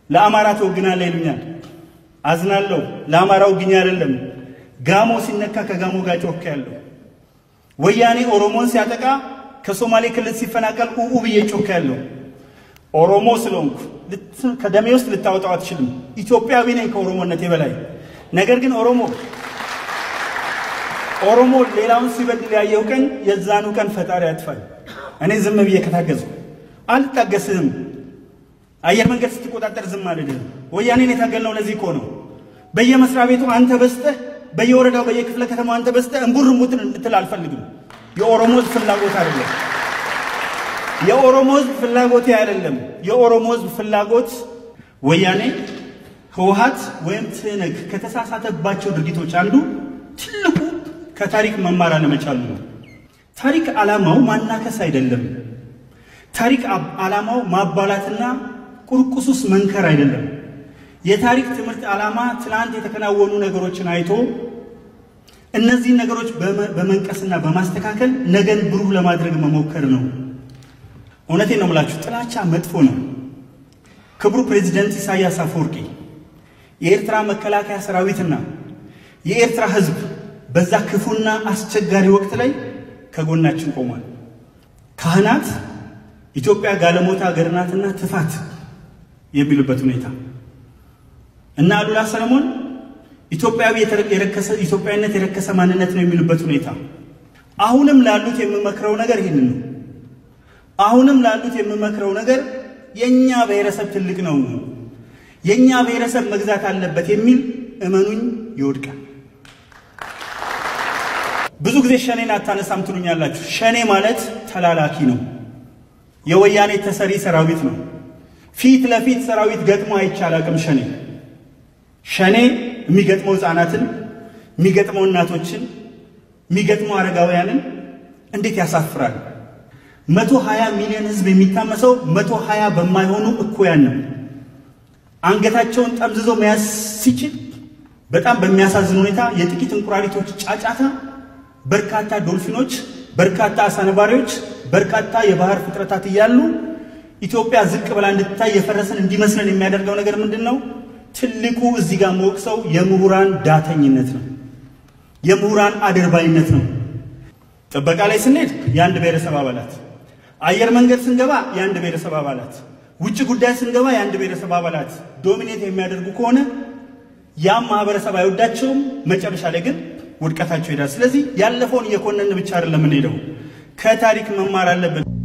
ለአማራ ትወግናለህ ይሉኛል። አዝናለሁ። ለአማራ ወግኛ አይደለም። ጋሞ ሲነካ ከጋሞ ጋር ጮክ ያለው ወያኔ ኦሮሞን ሲያጠቃ ከሶማሌ ክልል ሲፈናቀል ኡኡ ብዬ ጮክ ያለው ኦሮሞ ስለሆንኩ ከደሜ ውስጥ ልታወጣው አትችልም። ኢትዮጵያዊ ነኝ ከኦሮሞነቴ በላይ። ነገር ግን ኦሮሞ ኦሮሞ ሌላውን ሲበድል ያየው ቀን የዛኑ ቀን ፈጣሪ ያጥፋል። እኔ ዝም ብዬ ከታገዝኩ አልታገስህም። አየር መንገድ ስትቆጣጠር ዝም አልልህም። ወያኔን የታገልነው ለዚህ እኮ ነው። በየመስሪያ ቤቱ አንተ በስተህ፣ በየወረዳው በየክፍለ ከተማው አንተ በስተህ እምቡር እምቡትን እንድትል አልፈልግም። የኦሮሞ ሕዝብ ፍላጎት አይደለም። የኦሮሞ ሕዝብ ፍላጎቴ አይደለም። የኦሮሞ ሕዝብ ፍላጎት ወያኔ ህወሓት ወይም ትህነግ ከተሳሳተባቸው ድርጊቶች አንዱ ትልቁ ከታሪክ መማር አለመቻሉ ነው። ታሪክ ዓላማው ማናከስ አይደለም። ታሪክ ዓላማው ማባላትና ቁርቁሱስ መንከር አይደለም። የታሪክ ትምህርት ዓላማ ትናንት የተከናወኑ ነገሮችን አይቶ እነዚህን ነገሮች በመንቀስና በማስተካከል ነገን ብሩህ ለማድረግ መሞከር ነው። እውነቴን ነው የምላችሁ፣ ጥላቻ መጥፎ ነው። ክቡር ፕሬዚደንት ኢሳያስ አፈወርቂ የኤርትራ መከላከያ ሰራዊትና የኤርትራ ህዝብ በዛ ክፉና አስቸጋሪ ወቅት ላይ ከጎናችን ቆሟል። ካህናት ኢትዮጵያ ጋለሞታ ሀገር ናትና ትፋት የሚሉበት ሁኔታ እና አሉላ ሰለሞን ኢትዮጵያዊ የረከሰ ኢትዮጵያዊነት የረከሰ ማንነት ነው የሚሉበት ሁኔታ። አሁንም ላሉት የምመክረው ነገር ይህንን ነው። አሁንም ላሉት የምመክረው ነገር የኛ ብሔረሰብ ትልቅ ነው፣ የኛ ብሔረሰብ መግዛት አለበት የሚል እመኑኝ ይወድቃል። ብዙ ጊዜ ሸኔን አታነሳም ትሉኛላችሁ። ሸኔ ማለት ተላላኪ ነው። የወያኔ ተሰሪ ሰራዊት ነው። ፊት ለፊት ሰራዊት ገጥሞ አይቻላቅም። ሸኔ ሸኔ የሚገጥመው ህፃናትን፣ የሚገጥመው እናቶችን፣ የሚገጥመው አረጋውያንን እንዴት ያሳፍራል! መቶ ሀያ ሚሊዮን ህዝብ የሚታመሰው መቶ ሀያ በማይሆኑ እኩያን ነው። አንገታቸውን ጠምዝዞ መያዝ ሲችል በጣም በሚያሳዝን ሁኔታ የጥቂት እንቁራሪቶች ጫጫታ በርካታ ዶልፊኖች፣ በርካታ አሳነባሪዎች፣ በርካታ የባህር ፍጥረታት እያሉ ኢትዮጵያ ዝቅ ብላ እንድትታይ የፈረሰን እንዲመስለን የሚያደርገው ነገር ምንድን ነው? ትልቁ እዚህ ጋር መወቅሰው የምሁራን ዳተኝነት ነው። የምሁራን አድርባይነት ነው። ጥበቃ ላይ ስንሄድ የአንድ ብሔረሰብ አባላት፣ አየር መንገድ ስንገባ የአንድ ብሔረሰብ አባላት፣ ውጭ ጉዳይ ስንገባ የአንድ ብሔረሰብ አባላት ዶሚኔት የሚያደርጉ ከሆነ ያም ማህበረሰብ አይወዳቸውም። መጨረሻ ላይ ግን ውድቀታቸው ይሄዳል። ስለዚህ ያለፈውን እየኮነን ብቻ አይደለም የምንሄደው፣ ከታሪክ መማር አለብን።